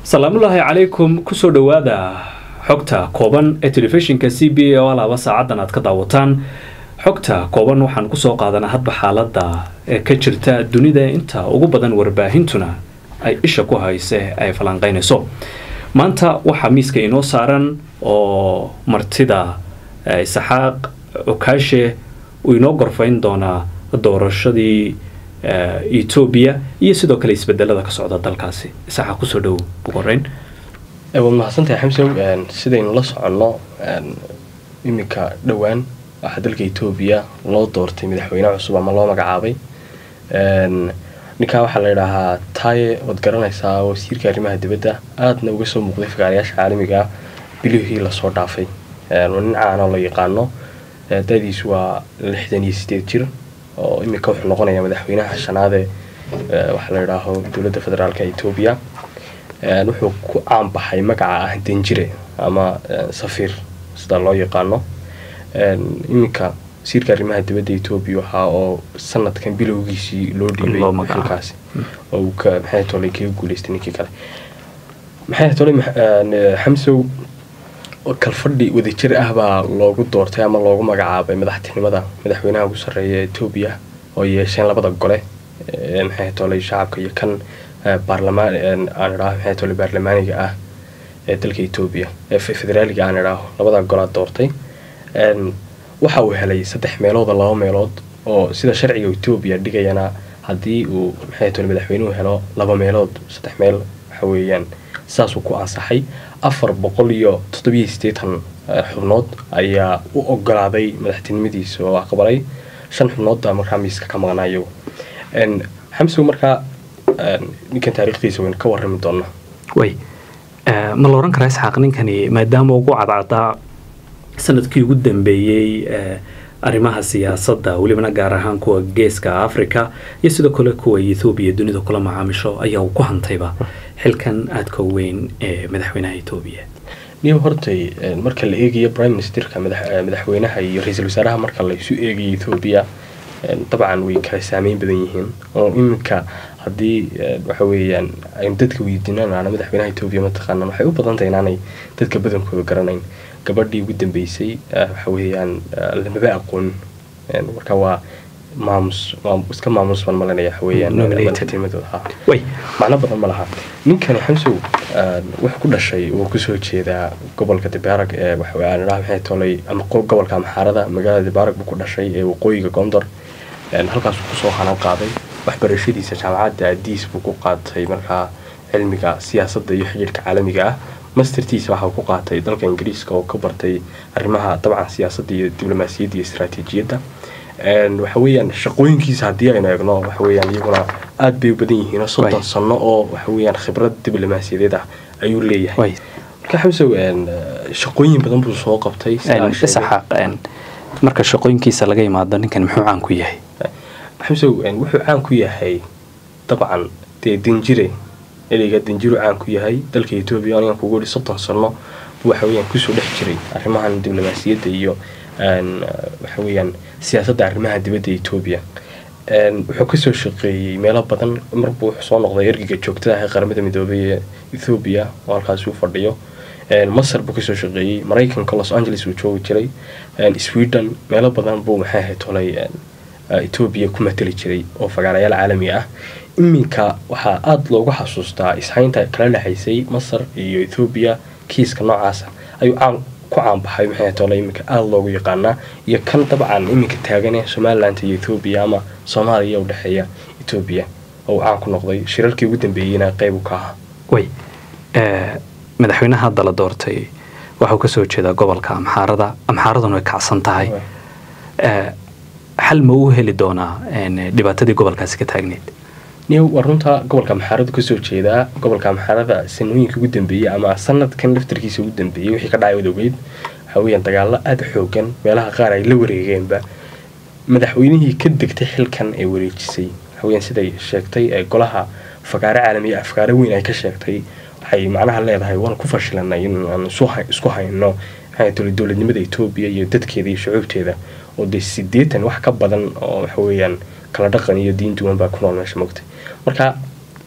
salaamullaahi calaykum kusoo dhowaada xogta kooban ee telefishinka c b a oo alaaba saacadan aad ka daawataan xogta kooban waxaan kusoo qaadanaa hadba xaalada ee ka jirta dunida inta ugu badan warbaahintuna ay isha ku hayse ay falanqeynayso maanta waxaa miiska inoo saaran oo martida isaxaaq cukaashe uu inoo gorfayn doonaa doorashadii etoobiya iyo sidoo kale isbedelada ka socda dalkaasi isaxaaq kusoo dhow ugu horeyn waad mahadsantahay xamsow sidaynu la soconno iminka dhowaan waxaa dalka etoobiya loo doortay madaxweyne cusub ama loo magacaabay ninkaa waxaa la yidhaahaa taaye waad garanaysaa wasiirka arrimaha dibadda aadna uga soo muuqday fagaarayaasha caalamiga ah bilihii lasoo dhaafay nin caanoo la yaqaano dadiisu waa lixdan iyo sideed jir oo iminka wuxuu noqonayaa madaxweynaha shanaadee waxaa la yidhaaho dowladda federaalka etoobiya wuxuu ku caanbaxay magaca ah danjire ama safiir sida loo yaqaano iminka wasiirka arrimaha dibadda etoobiya waxaa oo sanadkan bilowgiisii loo dhiibay xilkaasi oo uu ka maxay tolay kaga guuleystay ninkii kale maxay tolay xamsow kalfadhi wadajir ah baa loogu doortay ama loogu magacaabay madaxtinimada madaxweynaha ugu sarreeya etoobiya oo yeesheen labada gole maxay tolay shacabka iyo kan baarlamaan aan idhaaho maxay tolay baarlamaaniga ah ee dalka etoobiya ee federaaliga aan idhaaho labada golaa doortay waxa uu helay saddex meelood oo laba meelood oo sida sharciga etoobiya dhigayana haddii uu maxay tolay madaxweynuhu helo laba meelood saddex meel waxa weeyaan saasuu ku ansaxay afar boqol iyo toddobiyo siddeetan xubnood ayaa u ogolaaday madaxtinimadiisa oo aqbalay shan xubnoodba markaa miiska ka maqnaa iyagu xamsow markaa ninkan taariikhdiisa waynu ka warrami doonaa way ma la odhan karaa isxaaq ninkani maadaama ugu cadcadaa sanadkii ugu dambeeyey arrimaha siyaasadda welibana gaar ahaan kuwa geeska africa iyo sidoo kale kuwa ethoobiya dunida kula macaamisho ayaa uu ku hantayba xilkan aadka weyn ee madaxweynaha etoobiya niyo hortay marka la eegayo prime ministerka madaxweynaha iyo ra-iisul wasaaraha marka la isu eegayo ethoobiya dabcan way kala saameyn badan yihiin oo iminka haddii waxa weeyaan aynu dadka weydiinanaana madaxweynaha etoobiya mataqaanaan waxay u badan tahay inaanay dadka badankooda garanayn gabadhii ugu dambeysay waxa weeyaan lamaba aqoon marka waa maamus iska maamus baan malanaya waxa weeyaan madaxtinimadooda ha macno badan ma laha ninkani xamsow wuxuu ku dhashay uu kusoo jeedaa gobolka dibaarag ee waxaan idhaha maxay tolay ama gobolka amxaarada magaalada dibaarag buu ku dhashay ee waqooyiga gondor halkaasuu kusoo hanan qaaday waxbarashadiisa jaamacadda adiis buu ku qaatay markaa cilmiga siyaasadda iyo xidhiirka caalamiga ah mastertiisa waxa uu ku qaatay dalka ingiriiska oo ka bartay arrimaha dabcan siyaasadda iyo diblomaasiyadda iyo istaraatiijiyadda waxa weeyaan shaqooyinkiisa haddii aynu eegno waxa weeyaan iyaguna aad bay u badan yihiin soddon sano oo waxa weeyaan khibrad diblomaasiyadeed ah ayuu leeyahay marka xamsow shaqooyin badan buu soo qabtay isaxaaq marka shaqooyinkiisa laga imaado ninkan muxuu caan ku yahay xamsow wuxuu caan ku yahay dabcan dee danjire ereyga danjiru caan ku yahay dalka etoobiya anigan kugu ihi soddon sano buu waxa weeyaan kusoo dhex jiray arrimahan diblomaasiyadda iyo waxa weeyaan siyaasadda arrimaha dibadda etoobiya wuxuu kasoo shaqeeyey meelo badan marbuu wuxuu soo noqday ergiga joogtada ah ee qaramada midoobay ee ethoobiya oo halkaasi u fadhiyo masar buu kasoo shaqeeyey maraykanka los angeles uu joogi jiray sweden meelo badan buu maxay ahayd tolay etoobiya ku matali jiray oo fagaarayaal caalami ah iminka waxaa aada loogu xasuustaa ishaynta kala dhexaysay masar iyo ethoobiya kiiska noocaasa ayuu caan ku caanbaxay maxay tole iminka aada loogu yaqaanaa iyo kan dabcan iminka taagane somaliland iyo ethoobiya ama soomaaliya u dhexeeya etoobiya oo caan ku noqday shirarkii ugu dambeeyeyna qeyb u ka ahaa way madaxweynaha hadda la doortay waxuu kasoo jeedaa gobolka amxaarada amxaaraduna way kacsan tahay xal ma uu heli doonaa dhibaatadii gobolkaasi ka taagneyd niyow waa runta gobolka amxaaradu kasoo jeedaa gobolka amxaarada sanooyinka ugu dambeeyey ama sanadkan laftarkiisa ugu dambeeyey wixii ka dhacay wadogeyd waxa weeyaan dagaalo aada xoogan meelaha qaar ay la wareegeenba madaxweynihii ka degtay xilkan ee wareejisay waxa weyaan siday sheegtay ee golaha fagaaro caalamiya afkaaro weyn ay ka sheegtay waxay macnaha leedahay waan ku fashilanay in aan isku hayno maxay tuli dowladnimada etoobiya iyo dadkeeda iyo shucuubteeda oo dee sideetan wax ka badan oo waxa weeyaan kala dhaqan iyo diin duwan baa ku nool meesha mogtay marka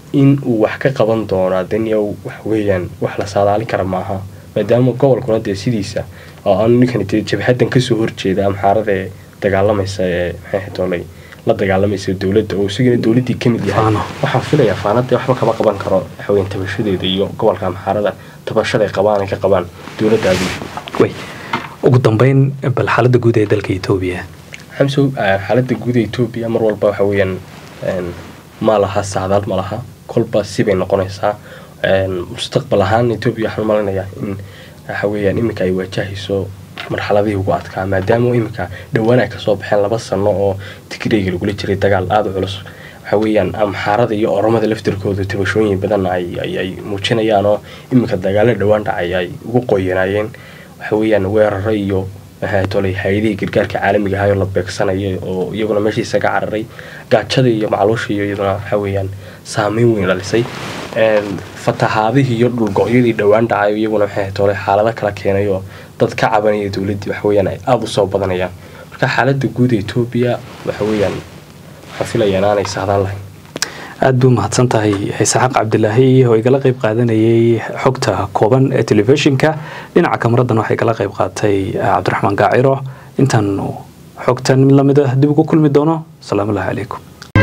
in uu wax ka qaban doono daniyow waxa weeyaan wax la saadaalin kara maaha maadaama gobolkuna dee sidiisa oo aanu ninkan dee jabhadan kasoo horjeeda amxaarada ee dagaalamaysa ee maxay doolay la dagaalamaysa dowladda oo isagana dowladdii ka mid yahay Faano. waxaan filayaa faanada waxba kama qaban karo waxaweyaan tabashadeeda iyo gobolka amxaarada tabashaday qabaan ay ka qabaan dowladda abiishu way ugu dambeyn bal xaaladda guud ee dalka etoobiya xamsow eh, xaaladda guud ee etoobiya mar walba waxa weeyaan een, ma laha sacdaal ma laha kolba sibay noqonaysaa een, mustaqbal ahaan etoobiya waxaan malinayaa in waxa weeyaan iminka ay waajahayso marxaladihii ugu adkaa maadaama iminka dhowaan ay kasoo baxeen laba sano oo tigreyga lagula jiray dagaal aada u culus waxa weeyaan amxaarada iyo oromada laftirkooda tabashooyin badan ay ay- ay muujinayaan oo iminka dagaalo dhowaan dhacay ay ugu qoyanaayeen waxa weeyaan weeraro iyo maxay tolay hay-adihii gargaarka caalamiga ahaa oo la beegsanaya oo iyaguna meeshii isaga cararay gaajada iyo macluusha iyo iyaduna waxa weeyaan saameyn weyn dhalisay Een, fatahaadihii iyo dhulgo-yadii dhowaan dhacay oo iyaguna maxay tolay xaalado kala keenay oo dad ka cabanaya dowladdii waxa weeyaan ay aada u soo badanayaan marka xaaladda guud ee etoobiya waxa weeyaan waxaan filayaa inaanay sahdaan lahayn aada buu mahadsan tahay isxaaq cabdilaahi oo igala qeyb qaadanayay xogta kooban ee telefishinka dhinaca kamaradan waxay kala qeyb qaatay cabdiraxmaan gaaciro intaanu xogtan mid lamid ah dib ugu kulmi doono asalaamu allahi calaykum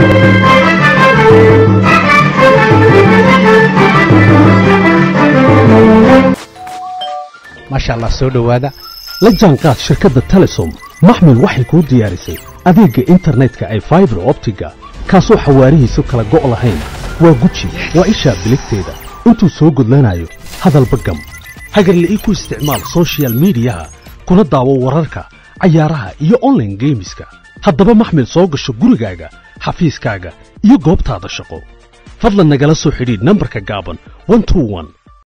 maasha allah soo dhowaada la jaanqaad shirkadda telesom maxmil waxay kuu diyaarisay adeegga internetka ay faibar optiga kaasoo xawaarihiisu kala go' lahayn waa guji waa ishaa biligteeda intuu soo gudlanayo hadalba gam hagarle ii ku isticmaal soshiyal miidiyaha kuna daawo wararka cayaaraha iyo online geemiska haddaba maxmil soo gasho gurigaaga xafiiskaaga iyo goobtaada shaqo fadlan nagala soo xidhiidh nambarka gaaban 121